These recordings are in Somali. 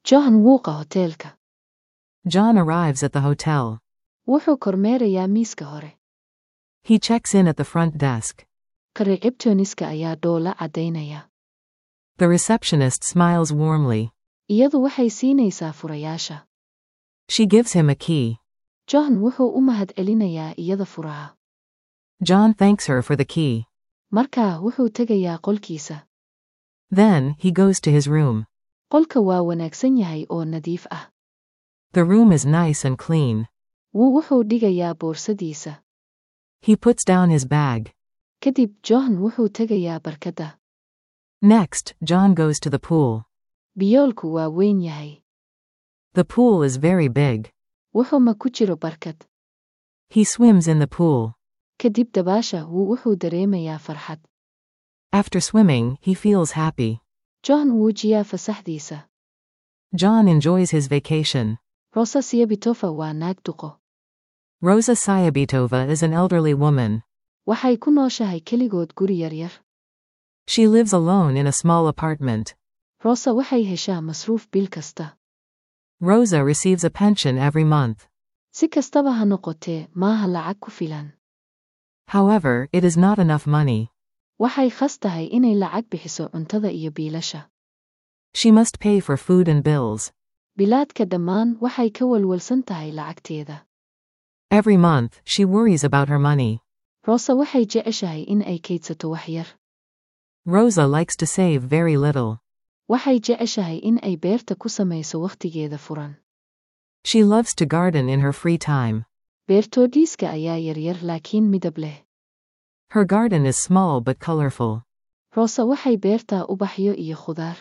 John wuuqa hoteelka. John arrives at the hotel. Wuxuu kormeerayaa miiska hore. He checks in at the front desk. Ka-receptioniska ayaa dhoola caddaynaya. The receptionist smiles warmly. Iyadu waxay siinaysaa furayaasha. She gives him a key. John wuxuu u mahadcelinayaa iyada furaha. John thanks her for the key. Markaa wuxuu tegayaa qolkiisa. Then, he goes to his room. Qolka waa wanaagsan yahay oo nadiif ah. The room is nice and clean. Wuu wuxuu dhigayaa boorsadiisa. He puts down his bag. Kadib John wuxuu tegayaa barkadda. Next, John goes to the pool. Biyoolku waa weyn yahay. The pool is very big. Wuxuu ma ku jiro barkad. He swims in the pool. Kadib dabaasha wuu wuxuu dareemayaa farxad. After swimming, he feels happy. John wuu jiyaa fasaxdiisa. John enjoys his vacation. Rosa Siabitofa waa naag duqo. Rosa Sayabitova is an elderly woman. Waxay ku nooshahay keligood guri yaryar. She lives alone in a small apartment. Rosa waxay heshaa masruuf bil kasta. Rosa receives a pension every month. Si kastaba ha noqotee, maaha lacag ku filan. However, it is not enough money. Waxay khas tahay inay lacag bixiso cuntada iyo biilasha. She must pay for food and bills. Bilaadka dhammaan waxay ka walwalsan tahay lacagteeda. Every month, she worries about her money. Rosa waxay jeceshahay in ay kaydsato wax yar. Rosa likes to save very little. Waxay jeceshahay in ay beerta ku samayso wakhtigeeda furan. She loves to garden in her free time. Beertoodhiiska ayaa yaryar laakiin midab leh. Her garden is small but colorful. Rosa waxay beertaa ubaxyo iyo khudaar.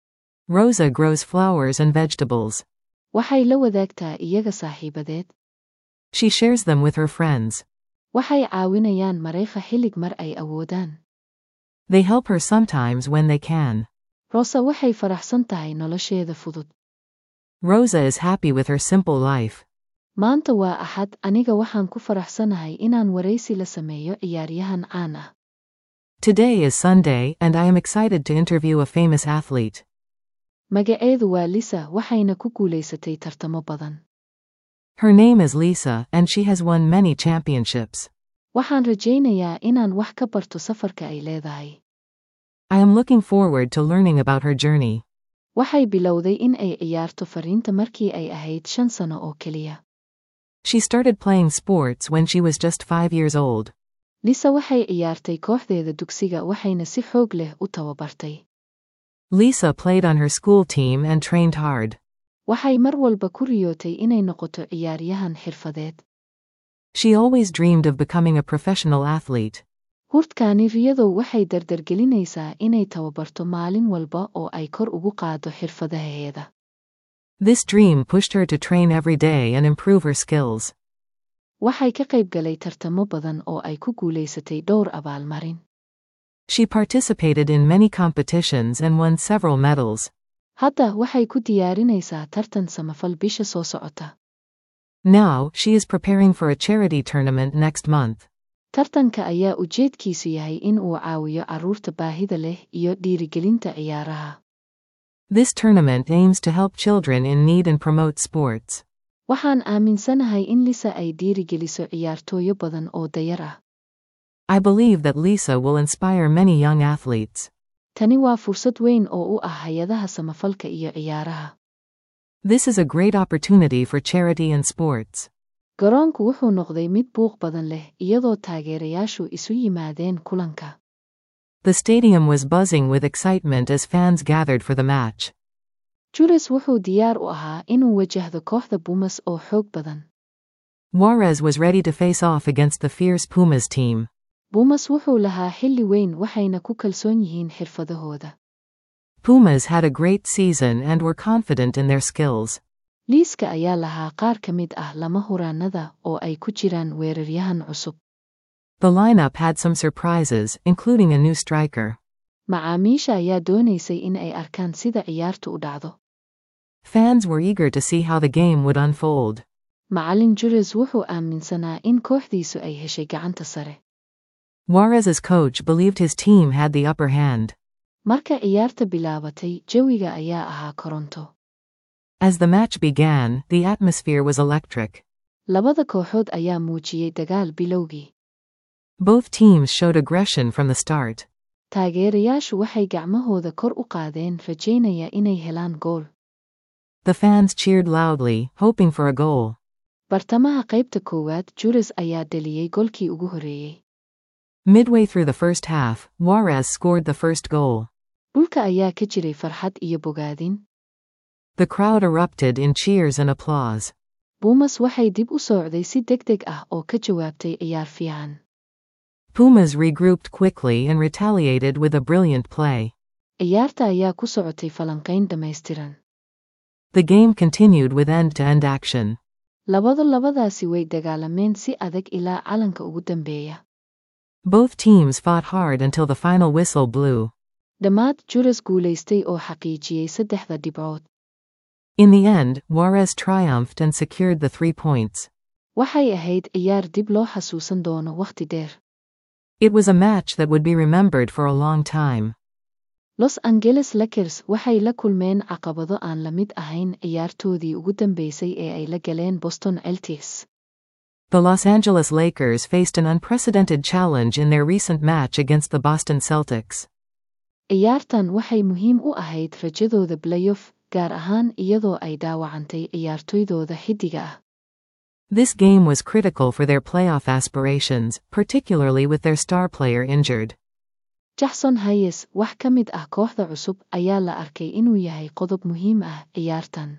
Rosa grows flowers and vegetables. Waxay la wadaagtaa iyaga saaxiibadeed. She shares them with her friends. Waxay caawinayaan mareekha xillig mar ay awoodaan. They help her sometimes when they can. Rosa waxay faraxsan tahay nolosheeda fudud. Rosa is happy with her simple life. Maanta waa axad aniga waxaan ku faraxsanahay inaan waraysi la sameeyo ciyaaryahan caan ah. Today is Sunday, and I am excited to interview a famous athlete. Magaceedu waa Lisa waxayna ku guulaysatay tartamo badan. Her name is Lisa, and she has won many championships. Waxaan rajaynayaa inaan wax ka barto safarka ay leedahay. I am looking forward to learning about her journey. Waxay bilowday in ay ciyaarto fariinta markii ay ahayd shan sano oo keliya. She started playing sports when she was just five years old. Lisa waxay ciyaartay kooxdeeda dugsiga waxayna si xoog leh u tababartay. Lisa played on her school team and trained hard. Waxay mar walba ku riyootay inay noqoto ciyaaryahan xirfadeed. She always dreamed of becoming a professional athlete. Hurtkaani riyadow waxay dardargelinaysaa inay tababarto maalin walba oo ay kor ugu qaado xirfadaheeda. This dream pushed her to train every day and improve her skills. Waxay ka qayb galay tartamo badan oo ay ku guulaysatay dhowr abaalmarin. She participated in many competitions and won several medals. Hadda waxay ku diyaarinaysaa tartan samafal bisha soo socota. Now, she is preparing for a charity tournament next month. Tartanka ayaa ujeedkiisu yahay in uu caawiyo carruurta baahida leh iyo dhiirigelinta ciyaaraha. This tournament aims to help children in need and promote sports. Waxaan aaminsanahay in Lisa ay dhiirigeliso ciyaartooyo badan oo dayar ah. I believe that Lisa will inspire many young athletes. Tani waa fursad weyn oo u ah hay-adaha samafalka iyo ciyaaraha. This is a great opportunity for charity and sports. Garoonku wuxuu noqday mid buuq badan leh iyadoo taageerayaashu isu yimaadeen kulanka. The stadium was buzzing with excitement as fans gathered for the match. Jules wuxuu diyaar u ahaa inuu wajahdo kooxda Pumas oo xoog badan. Juarez was ready to face off against the fierce Pumas team. Pumas wuxuu lahaa xilli weyn waxayna ku kalsoon yihiin xirfadahooda. Pumas had a great season and were confident in their skills. Liiska ayaa lahaa qaar ka mid ah lama huraanada oo ay ku jiraan weeraryahan cusub. The lineup had some surprises, including a new striker. Macaamiisha ayaa doonaysay in ay arkaan sida ciyaartu u dhacdo. Fans were eager to see how the game would unfold. Macallin Jules wuxuu aaminsanaa in kooxdiisu ay heshay gacanta sare. Juarez's coach believed his team had the upper hand. Marka ciyaarta bilaabatay, jawiga ayaa ahaa koronto. As the match began, the atmosphere was electric. labada kooxood ayaa muujiyey dagaal bilowgii Both teams showed aggression from the start. taageerayaashu waxay gacmahooda kor u qaadeen rajaynaya inay helaan gool The fans cheered loudly, hoping for a goal. bartamaha qaybta koowaad juris ayaa dhaliyey golkii ugu horreeyey Midway through the first half, Juarez scored the first goal. dhulka ayaa ka jiray farxad iyo bogaadin The crowd erupted in cheers and applause. buumas waxay dib u soocday si degdeg ah oo ka jawaabtay ciyaar fiican Pumas regrouped quickly and retaliated with a brilliant play. ciyaarta ayaa ku socotay falanqayn dhammaystiran The game continued with end to end action. labada labadaasi way dagaalameen si adag ilaa calanka ugu dambeeya Both teams fought hard until the final whistle blew. dhammaad juras guulaystay oo xaqiijiyey saddexda dhibcood In the end, Juarez triumphed and secured the three points. waxay ahayd ciyaar dib loo xasuusan doono wakhti dheer It was a match that would be remembered for a long time. los angeles lakers waxay la kulmeen caqabado aan la mid ahayn ciyaartoodii ugu dambeysay ee ay la galeen boston celtics The Los Angeles Lakers faced an unprecedented challenge in their recent match against the Boston Celtics. ciyaartan waxay muhiim u ahayd rajadooda playoff gaar ahaan iyadoo ay dhaawacantay ciyaartoydooda xiddiga ah This game was critical for their playoff aspirations, particularly with their star player injured. jackson hayes wax ka mid ah kooxda cusub ayaa la arkay inuu yahay qodob muhiim ah ciyaartan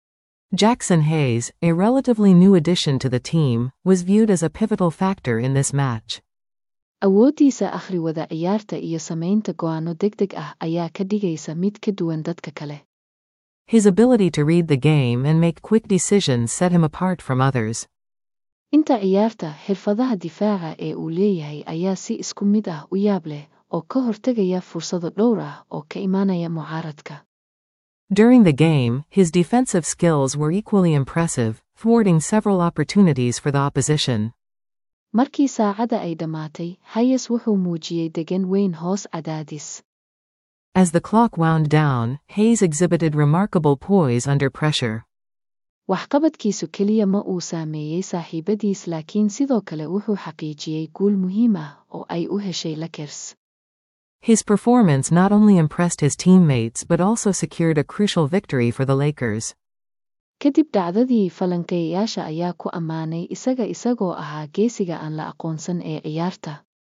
Jackson Hayes, a relatively new addition to the team, was viewed as a pivotal factor in this match. awooddiisa akhriwada ciyaarta iyo samaynta go'aanno degdeg ah ayaa ka dhigaysa mid ka duwan dadka kale His ability to read the game and make quick decisions set him apart from others. inta ciyaarta xirfadaha difaaca ee uu leeyahay ayaa si isku mid ah u yaab leh oo ka hortegaya fursado dhowr ah oo ka imaanaya mucaaradka During the game, his defensive skills were equally impressive, thwarting several opportunities for the opposition. markii saacada ay dhammaatay hayes wuxuu muujiyey degan weyn hoos cadaadis As the clock wound down, Hayes exhibited remarkable poise under pressure. waxqabadkiisu keliya ma uu saameeyey saaxiibadiis laakiin sidoo kale wuxuu xaqiijiyey guul muhiim ah oo ay u heshay lakers His performance not only impressed his teammates but also secured a crucial victory for the Lakers. kadib dhacdadii falanqeeyayaasha ayaa ku ammaanay isaga isagoo ahaa geesiga aan la aqoonsan ee ciyaarta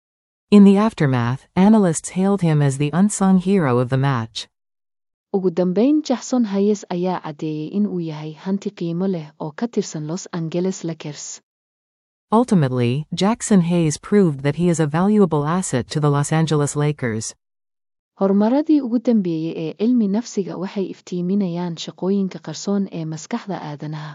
In the aftermath, analysts hailed him as the unsung hero of the match. ugu dambayn jackson hayes ayaa caddeeyey in uu yahay hanti qiimo leh oo ka tirsan los angeles lakers Ultimately, Jackson Hayes proved that he is a valuable asset to the Los Angeles Lakers. horumaradii ugu dambeeyey ee cilmi nafsiga waxay iftiiminayaan shaqooyinka qarsoon ee maskaxda aadanaha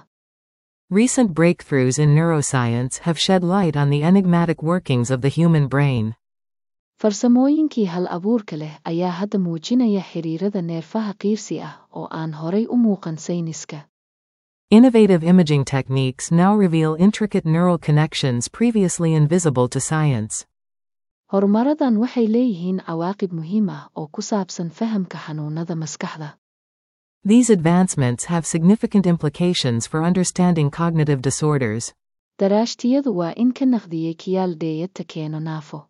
Recent breakthroughs in neuroscience have shed light on the enigmatic workings of the human brain. farsamooyinkii hal abuurka leh ayaa hadda muujinaya xiriirada neerfaha qiirsi ah oo aan horay u muuqan sayniska Innovative imaging techniques now reveal intricate neural connections previously invisible to science. horumaradan waxay leeyihiin cawaaqib muhiim ah oo ku saabsan fahamka xanuunada maskaxda These advancements have significant implications for understanding cognitive disorders. daraashtiyadu waa in ka naqdiyey kiyaal dheeyadta keeno naafo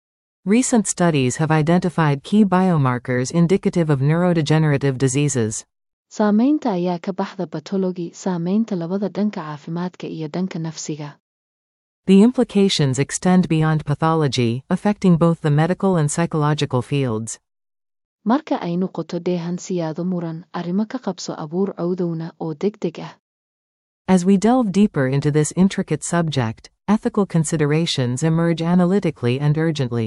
Recent studies have identified key biomarkers indicative of neurodegenerative diseases. saamaynta ayaa ka baxda batologi saamaynta labada dhanka caafimaadka iyo dhanka nafsiga The implications extend beyond pathology, affecting both the medical and psychological fields. marka ay noqoto dheehan siyaado muran arrimo ka qabso abuur cowdowna oo degdeg ah As we delve deeper into this intricate subject, ethical considerations emerge analytically and urgently.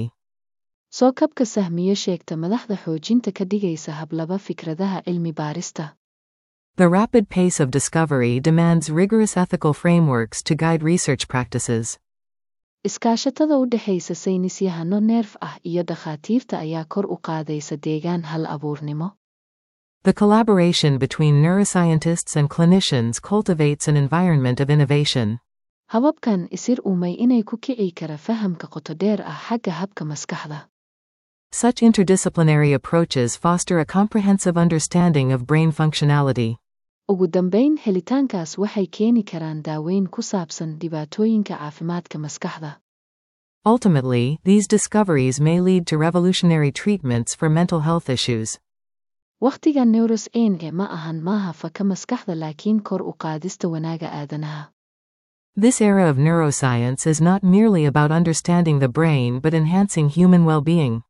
soo kabka sahmiyo sheegta madaxda xoojinta ka dhigaysa hablaba fikradaha cilmi baarista The rapid pace of discovery demands rigorous ethical frameworks to guide research practices. iskaashatada u dhexaysa saynisyahano neerf ah iyo dhakhaatiirta ayaa kor u qaadaysa deegaan hal abuurnimo The collaboration between neuroscientists and clinicians cultivates an environment of innovation. hababkan isir umay inay ku kici kara fahamka qoto dheer ah xagga habka maskaxda Such interdisciplinary approaches foster a comprehensive understanding of brain functionality. ugu dambayn helitaankaas waxay keeni karaan daaweyn ku saabsan dhibaatooyinka caafimaadka maskaxda Ultimately, these discoveries may lead to revolutionary treatments for mental health issues. wakhtiga neuros enge ma ahan maaha faka maskaxda laakiin kor u qaadista wanaaga aadanaha This era of neuroscience is not merely about understanding the brain but enhancing human well being.